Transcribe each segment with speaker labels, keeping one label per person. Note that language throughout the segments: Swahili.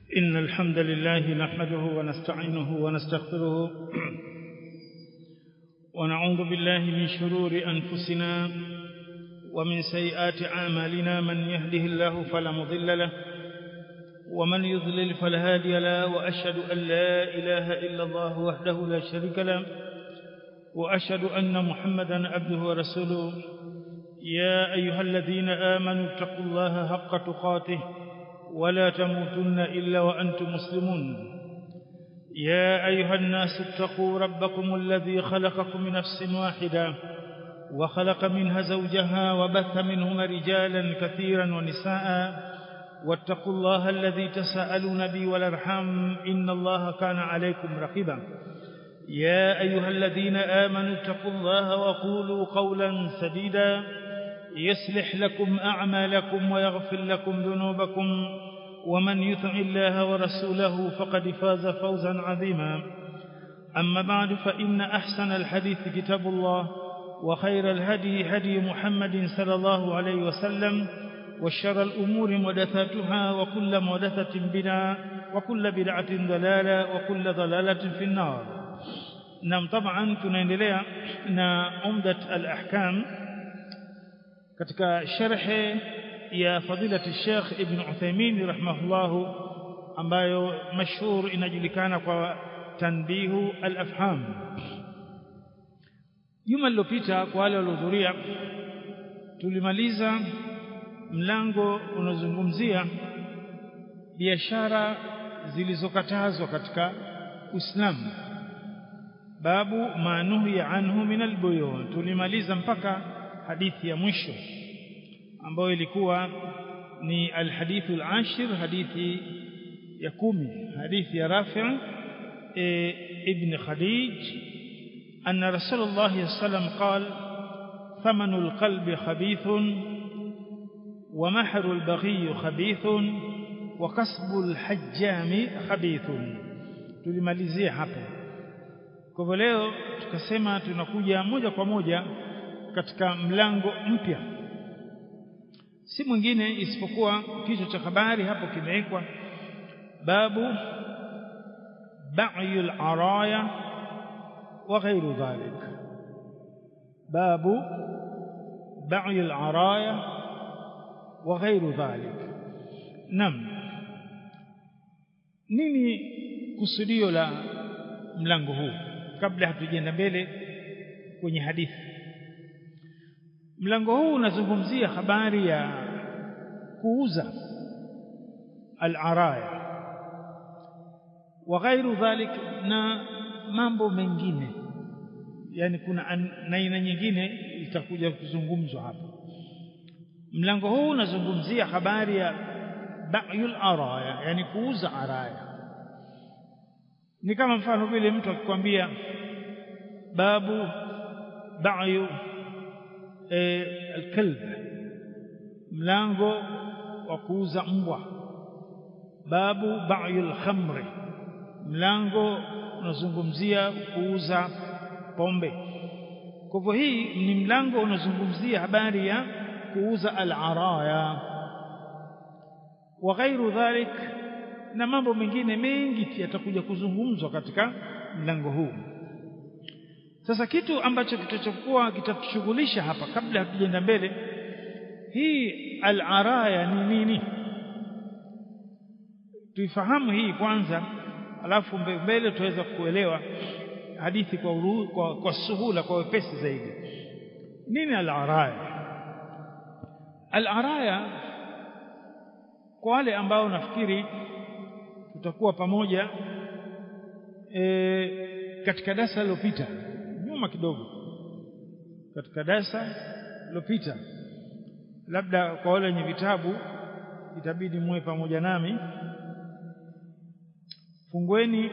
Speaker 1: إن الحمد لله نحمده ونستعينه ونستغفره ونعوذ بالله من شرور أنفسنا ومن سيئات أعمالنا من يهده الله فلا مضل له ومن يضلل فلا هادي له وأشهد أن لا إله إلا الله وحده لا شريك له وأشهد أن محمدا عبده ورسوله يا أيها الذين آمنوا اتقوا الله حق تقاته ولا تموتن إلا وأنتم مسلمون يا أيها الناس اتقوا ربكم الذي خلقكم من نفس واحدة وخلق منها زوجها وبث منهما رجالا كثيرا ونساء واتقوا الله الذي تساءلون به والارحام إن الله كان عليكم رقيبا يا أيها الذين آمنوا اتقوا الله وقولوا قولا سديدا يصلح لكم أعمالكم ويغفر لكم ذنوبكم ومن يطع الله ورسوله فقد فاز فوزا عظيما أما بعد فإن أحسن الحديث كتاب الله وخير الهدي هدي محمد صلى الله عليه وسلم وشر الأمور محدثاتها وكل محدثة بدعة وكل بدعة ضلالة وكل ضلالة في النار نعم طبعا tunaendelea na umdat al-ahkam katika sharhe ya fadilati Sheikh Ibn Uthaymeen rahimahullah ambayo mashhur inajulikana kwa tanbihu al-afham juma lilopita kwa wale waliohudhuria tulimaliza mlango unazungumzia biashara zilizokatazwa katika Uislamu babu manuhi anhu min albuyu tulimaliza mpaka hadithi ya mwisho ambayo ilikuwa ni alhadithu alashir hadithi ya kumi hadithi ya Rafi' e, ibn Khadij anna Rasulullah sallam qal ثمن القلب خبيث ومهر البغي خبيث وكسب الحجام خبيث tulimalizia hapo kwa hivyo leo tukasema tunakuja moja kwa moja katika mlango mpya si mwingine isipokuwa kichwa cha habari hapo kimewekwa babu ba'yul araya wa ghairu dhalik babu ba'yul araya wa ghairu dhalik nam nini kusudio la mlango huu kabla hatujaenda mbele kwenye hadithi mlango huu unazungumzia habari ya kuuza al-araya wa ghairu dhalik na mambo mengine yani kuna aina nyingine itakuja kuzungumzwa hapa mlango huu unazungumzia habari ya ba'yul araya yani kuuza araya ni kama mfano vile mtu akikwambia babu ba'yu e, alkalb mlango wa kuuza mbwa babu ba'yu alkhamri mlango unazungumzia kuuza pombe kwa hivyo hii ni mlango unazungumzia habari ya kuuza al-araya wa ghairu dhalik na mambo mengine mengi yatakuja kuzungumzwa katika mlango huu sasa kitu ambacho kitachokuwa kitatushughulisha hapa kabla hatujaenda mbele hii al-araya ni nini tuifahamu hii kwanza alafu mbele tuweza kuelewa hadithi kwa, uru, kwa, kwa suhula kwa wepesi zaidi nini al-araya al-araya kwa wale ambao nafikiri tutakuwa pamoja e, katika darasa lilopita nyuma kidogo katika darasa lilopita labda kwa wale wenye vitabu itabidi muwe pamoja nami fungueni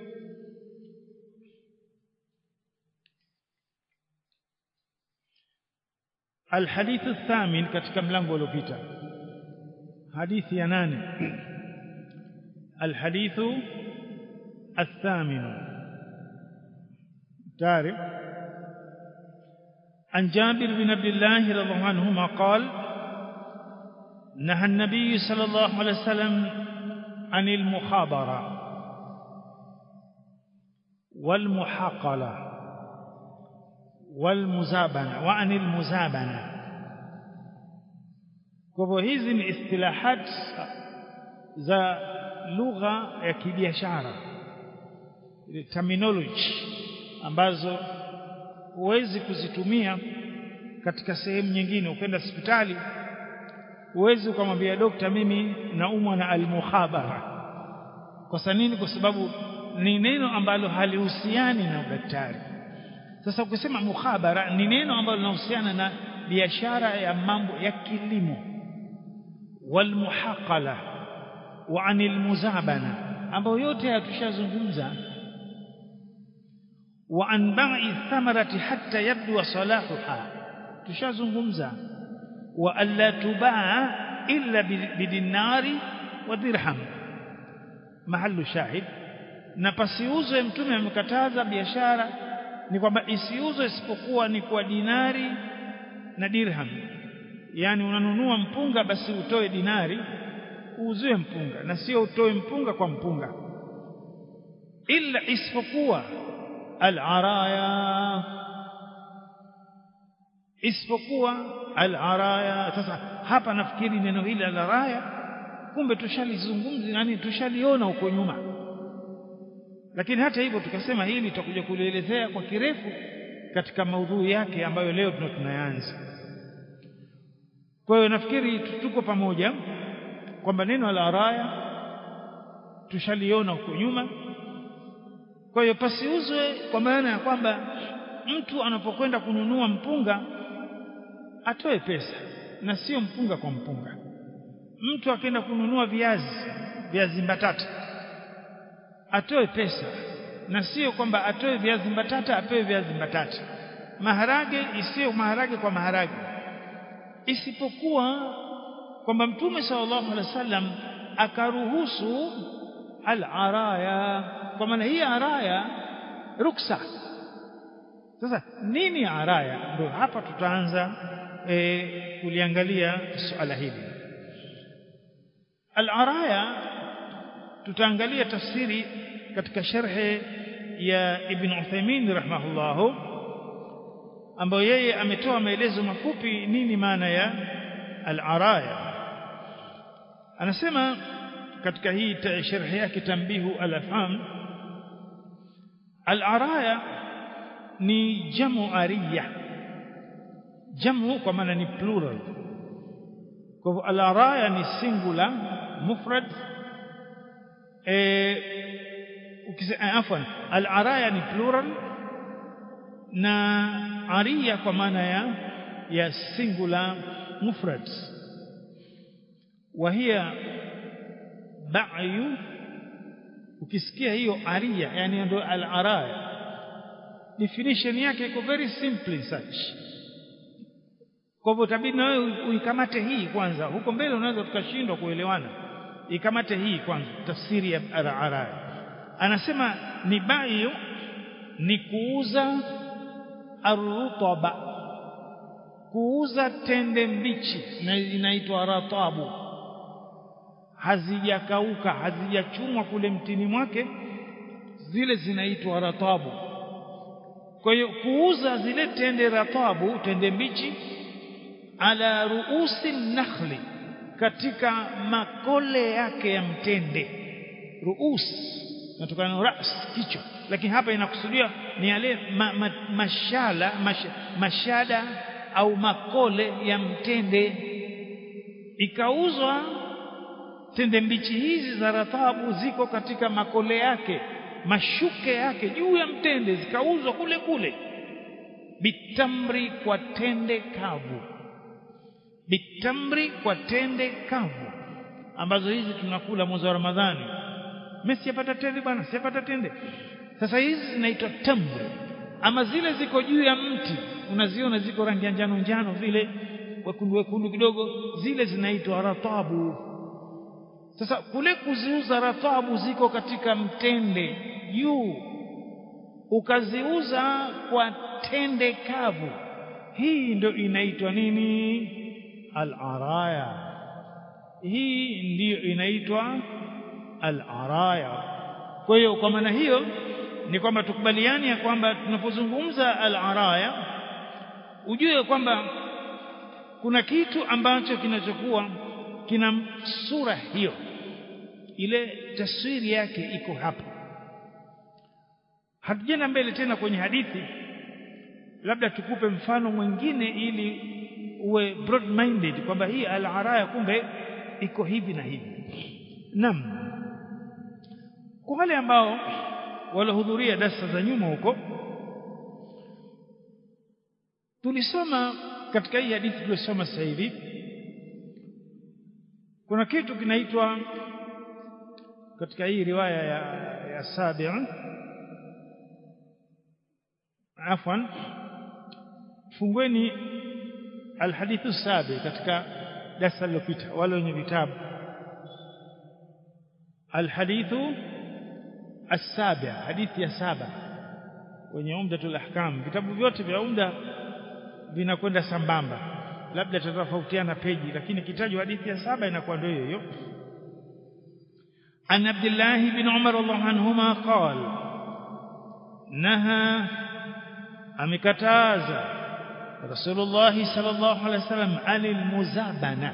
Speaker 1: الحديث الثامن katika mlango uliopita hadithi ya nane الحديث الثامن تعرف عن جابر بن عبد الله رضي الله عنهما قال نهى النبي صلى الله عليه وسلم anil mukhabara wal muhaqala wal muzabana wa anil muzabana kwa hivyo hizi ni istilahat za lugha ya kibiashara ile terminology ambazo huwezi kuzitumia katika sehemu nyingine ukenda hospitali huwezi ukamwambia dokta mimi naumwa na almukhabara kwa nini kwa sababu ni neno ambalo halihusiani na udaktari sasa ukisema mukhabara ni neno ambalo linahusiana na biashara ya mambo ya kilimo walmuhaqala wa anil muzabana ambayo yote hatushazungumza wa an ba'i thamarati hatta yabdu salahuha tushazungumza wa alla tubaa illa bidinari wa dirham mahallu shahid na pasiuzwe mtume amekataza biashara ni kwamba isiuzwe isipokuwa ni kwa dinari na dirham yani unanunua mpunga basi utoe dinari uuziwe mpunga na sio utoe mpunga kwa mpunga illa isipokuwa al-araya isipokuwa al-araya sasa hapa nafikiri neno hili al-araya kumbe tushalizungumza yani tushaliona huko nyuma lakini hata hivyo tukasema hili tutakuja kulielezea kwa kirefu katika maudhui yake ambayo leo tunayanza kwa hiyo nafikiri tuko pamoja kwamba neno la araya tushaliona huko nyuma kwa hiyo pasiuzwe kwa maana ya kwamba mtu anapokwenda kununua mpunga atoe pesa na sio mpunga kwa mpunga mtu akienda kununua viazi viazi mbatata atoe pesa na sio kwamba atoe viazi mbatata apewe viazi mbatata maharage isiyo maharage kwa maharage isipokuwa kwamba mtume sallallahu alaihi wasallam akaruhusu al-araya kwa maana hii araya ruksa sasa nini araya ndio hapa tutaanza e, kuliangalia suala hili al-araya tutaangalia tafsiri katika sharhe ya Ibn Uthaymeen rahimahullahu ambayo yeye ametoa maelezo mafupi nini maana ya al-araya anasema katika hii sharhi yake tambihu al-afham al-araya ni jamu ariya jamu kwa maana ni plural kwa hivyo al-araya ni singular mufrad eh ukisema afwan al-araya ni plural na ariya kwa maana ya ya singular mufrad وهي ba'yu ukisikia hiyo aria yani ndio al-araya definition yake iko very simple such kwa hivyo tabidi na wewe uikamate hii kwanza huko mbele unaweza tukashindwa kuelewana ikamate hii kwanza tafsiri ya araya anasema ni ba'yu ni kuuza arutaba kuuza tende mbichi na inaitwa ratabu hazijakauka hazijachumwa kule mtini mwake zile zinaitwa ratabu kwa hiyo kuuza zile tende ratabu tende mbichi ala ruusi nakhli katika makole yake ya mtende ruus natokana na ras kichwa lakini hapa inakusudia ni yale ma, ma, mashala mash, mashada au makole ya mtende ikauzwa tende mbichi hizi za rathabu ziko katika makole yake mashuke yake juu ya mtende zikauzwa kule kule bitamri kwa tende kavu bitamri kwa tende kavu ambazo hizi tunakula mwezi wa Ramadhani mimi sipata tende bwana sipata tende sasa hizi zinaitwa tamri ama zile ziko juu ya mti unaziona ziko rangi ya njano njano vile wekundu wekundu kidogo zile zinaitwa ratabu sasa kule kuziuza ratabu ziko katika mtende juu ukaziuza kwa tende kavu hii ndio inaitwa nini al-araya hii ndiyo inaitwa al-araya kwa hiyo kwa maana hiyo ni kwamba tukubaliani ya kwamba tunapozungumza al-araya ujue kwamba kuna kitu ambacho kinachokuwa kina sura hiyo ile taswiri yake iko hapa hatujenda mbele tena kwenye hadithi labda tukupe mfano mwingine ili uwe broad minded kwamba hii al-araya kumbe iko hivi na hivi naam kwa wale ambao walihudhuria darasa za nyuma huko tulisoma katika hii hadithi tuliyosoma sasa hivi kuna kitu kinaitwa katika hii riwaya ya, ya Sabi' afwan fungueni alhadithu sabi katika darasa lililopita wale wenye vitabu alhadithu السابع hadithi ya saba kwenye umdatul ahkam vitabu vyote vya umda vinakwenda sambamba labda tutatofautiana peji lakini kitajwa hadithi ya saba inakuwa ndio hiyo عن عبد الله بن عمر الله عنهما قال نهى amekataza Rasulullah sallallahu alaihi wasallam anil muzabana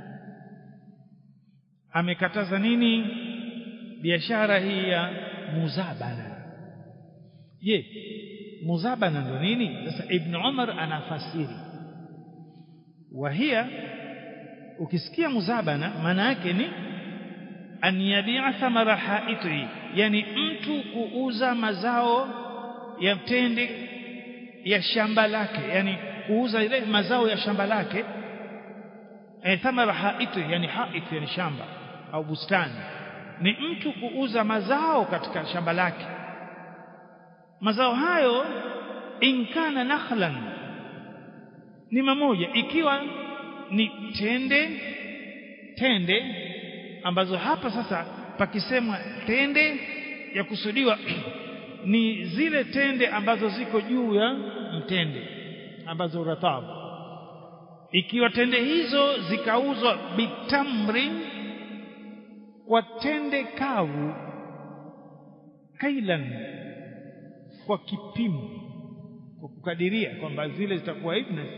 Speaker 1: amekataza nini biashara hii ya muzabana je muzabana ndo nini sasa ibn Umar anafasiri wahia ukisikia muzabana maana yake ni an yabi'a thamara haiti yani mtu kuuza mazao ya tende ya shamba lake yani kuuza ile mazao ya shamba lake e, thamara haiti yani haiti yani shamba au bustani ni mtu kuuza mazao katika shamba lake mazao hayo inkana nakhlan ni mamoja ikiwa ni tende tende ambazo hapa sasa pakisemwa tende ya kusudiwa ni zile tende ambazo ziko juu ya mtende ambazo ratabu ikiwa tende hizo zikauzwa bitamri kwa tende kavu kailan kwa kipimo kwa kukadiria kwamba zile zitakuwa hivi na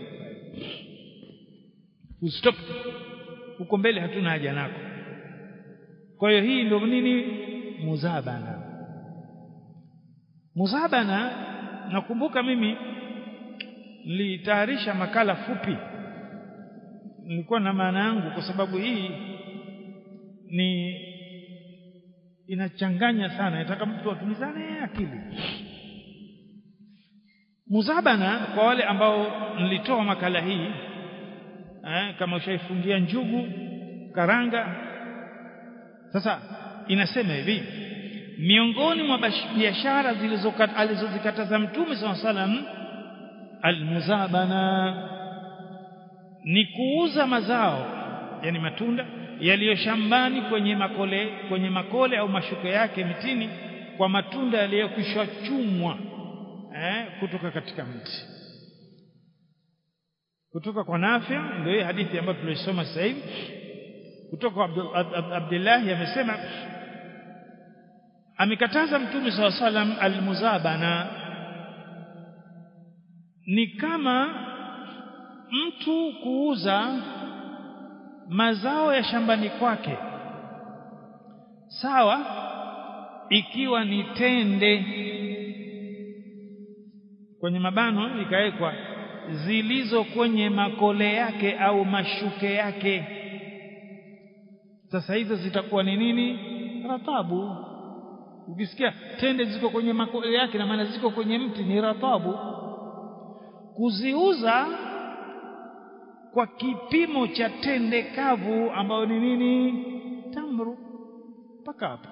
Speaker 1: stop huko mbele hatuna haja nako kwa hiyo hii ndio nini muzabana muzabana nakumbuka mimi nilitayarisha makala fupi nilikuwa na maana yangu kwa sababu hii ni inachanganya sana nataka mtu atulizane akili muzabana kwa wale ambao nilitoa makala hii eh, kama ushaifungia njugu karanga sasa inasema hivi miongoni mwa biashara alizozikataza mtume SAW salam almuzabana ni kuuza mazao yani matunda yaliyo shambani kwenye makole kwenye makole au mashuke yake mitini kwa matunda yaliyokwisha chumwa eh, kutoka katika mti kutoka kwa Nafi ndio hii hadithi ambayo tulisoma sasa hivi kutoka kwa Abdullah amesema amekataza mtume SAW salam almuzabana ni kama mtu kuuza mazao ya shambani kwake sawa ikiwa ni tende kwenye mabano ikawekwa zilizo kwenye makole yake au mashuke yake sasa hizo zitakuwa ni nini ratabu ukisikia tende ziko kwenye makole yake na maana ziko kwenye mti ni ratabu kuziuza kwa kipimo cha tende kavu ambayo ni nini tamru mpaka hapo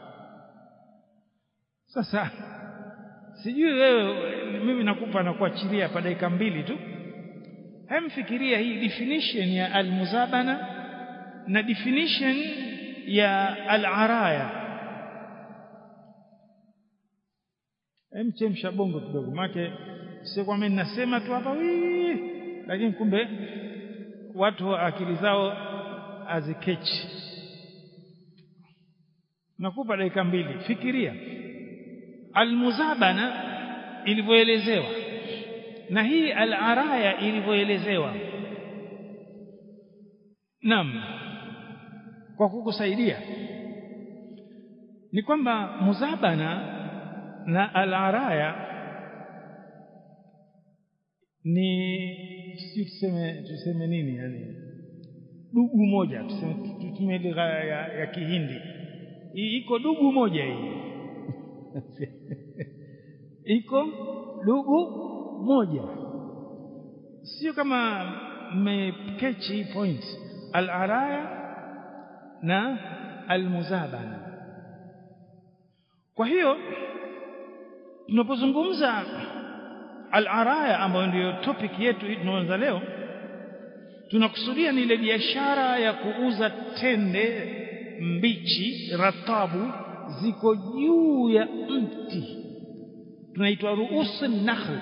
Speaker 1: sasa sijui wewe mimi nakupa na kuachilia hapa dakika mbili tu hemfikiria hii definition ya almuzabana na definition ya alaraya emchemsha bongo kidogo make sio kwamba ninasema tu hapa wii lakini kumbe watu akili zao azikechi nakupa dakika mbili fikiria almuzabana ilivyoelezewa na hii al-araya ilivyoelezewa naam kwa kukusaidia ni kwamba muzabana na al-araya ni sisi tuseme tuseme nini yani dugu moja tuseme tutumie lugha ya, ya Kihindi iko dugu moja hii iko dugu moja sio kama mmekechi point al-araya na al-muzabana kwa hiyo tunapozungumza al-araya ambayo ndiyo topic yetu hii tunaanza leo tunakusudia ni ile biashara ya kuuza tende mbichi ratabu ziko juu ya mti tunaitwa ruusi nakhl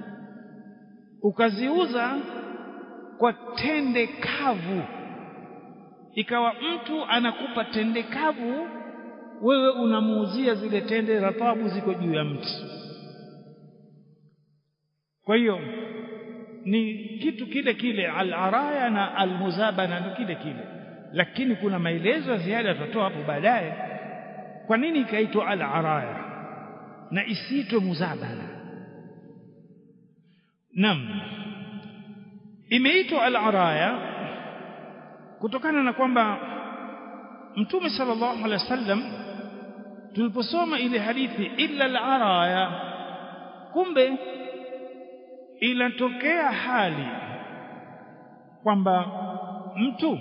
Speaker 1: ukaziuza kwa tende kavu ikawa mtu anakupa tende kavu wewe unamuuzia zile tende ratabu ziko juu ya mti kwa hiyo ni kitu kile kile al-araya na al-muzabana ni kile kile lakini kuna maelezo ya ziada tutatoa hapo baadaye kwa nini ikaitwa al-araya na isiitwe muzabana nam imeitwa al-araya kutokana na kwamba mtume sallallahu alaihi wasallam tuliposoma ile hadithi illa al-araya kumbe inatokea hali kwamba mtu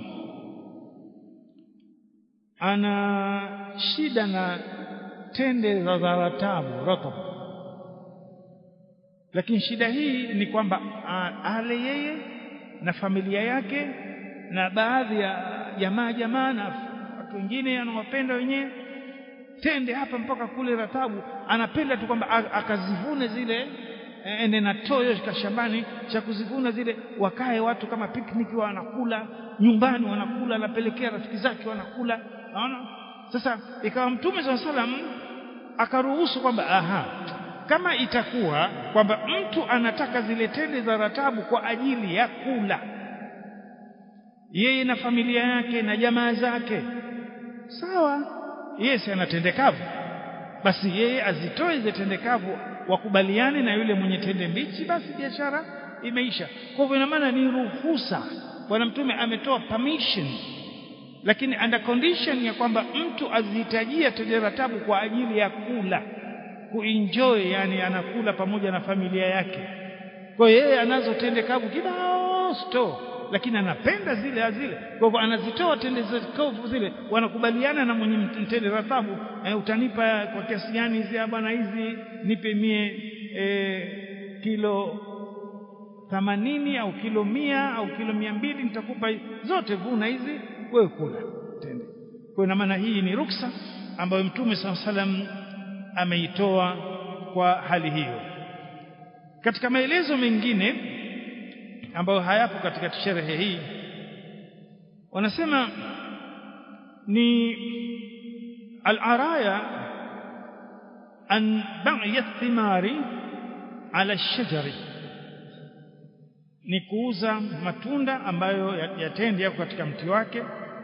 Speaker 1: ana shida na tende za zaratabu ratab lakini shida hii ni kwamba ale yeye na familia yake na baadhi ya jamaa jamaa na watu wengine anawapenda wenyewe tende hapa mpaka kule ratabu anapenda tu kwamba akazivune zile ende na toyo shambani cha kuzivuna zile wakae watu kama picnic wanakula nyumbani wanakula anapelekea rafiki zake wanakula naona sasa ikawa mtume swalla salam akaruhusu kwamba aha kama itakuwa kwamba mtu anataka zile tende za ratabu kwa ajili ya kula yeye na familia yake na jamaa zake sawa yeye si anatendekavu basi yeye azitoe zile tendekavu wakubaliane na yule mwenye tende mbichi basi biashara imeisha kwa hivyo ina maana ni ruhusa bwana mtume ametoa permission lakini under condition ya kwamba mtu azihitajia tende ratabu kwa ajili ya kula kuenjoy yani anakula pamoja na familia yake kwa hiyo yeye anazo tende kavu kibao store lakini anapenda zile azile kwa hivyo anazitoa tende kavu zile wanakubaliana na mwenye tende ratabu eh, utanipa kwa kiasi gani hizi bwana hizi nipe mie eh, kilo themanini au kilo mia au kilo mia mbili nitakupa zote vuna hizi wewe kula tende kwa ina maana hii ni ruksa ambayo mtume saa salam ameitoa kwa hali hiyo katika maelezo mengine ambayo hayapo katika sherehe hii wanasema ni al-araya an ba'i thimari ala shajari ni kuuza matunda ambayo yatende yako katika mti wake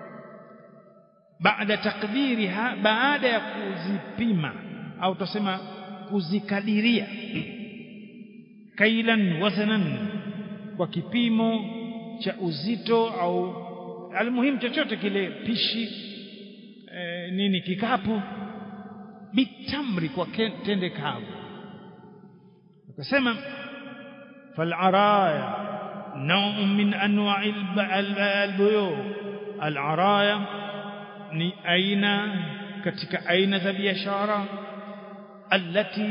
Speaker 1: baada takdiriha baada ya kuzipima au tusema kuzikadiria kailan wazanan kwa kipimo cha uzito au almuhimu chochote kile pishi e, nini kikapu bitamri kwa tende kavu akasema فالعرايا نوع من انواع البيوع العرايا ni aina katika aina za biashara allati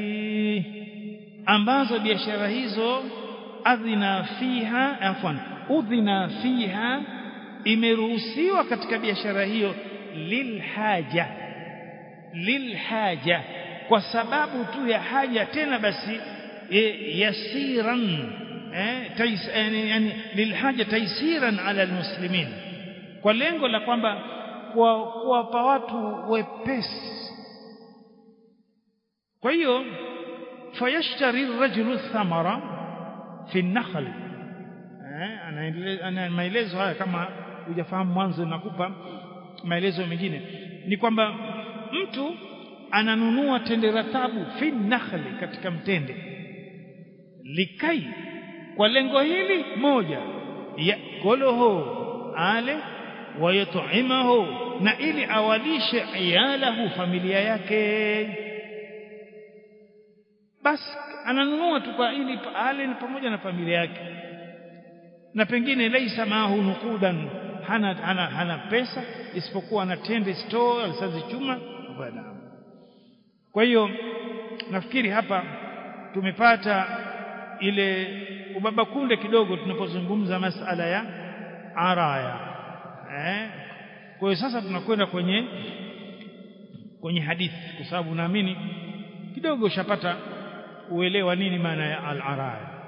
Speaker 1: ambazo biashara hizo adhina fiha afwan udhina fiha imeruhusiwa katika biashara hiyo lilhaja lilhaja kwa sababu tu ya haja tena basi e, yasiran eh, tais, yani, yani lilhaja taisiran ala almuslimin kwa lengo la kwamba kuwapa watu wepesi kwa hiyo fayashtari rajulu thamara fi nakhl eh ana maelezo haya kama hujafahamu mwanzo nakupa maelezo mengine ni kwamba mtu ananunua tende ratabu fi nakhli katika mtende likai kwa lengo hili moja yakuluhu ale wayut'imahu na ili awalishe iyalahu familia yake basi ananunua tu kwa ili ale ni pamoja na familia yake na pengine laisa maahu nukudan hana, hana, hana pesa isipokuwa ana tende store alisazichuma bwana kwa hiyo nafikiri hapa tumepata ile ubaba kunde kidogo tunapozungumza masala ya araya eh kwa hiyo sasa tunakwenda kwenye kwenye hadithi kwa sababu naamini kidogo ushapata uelewa nini maana ya al-araya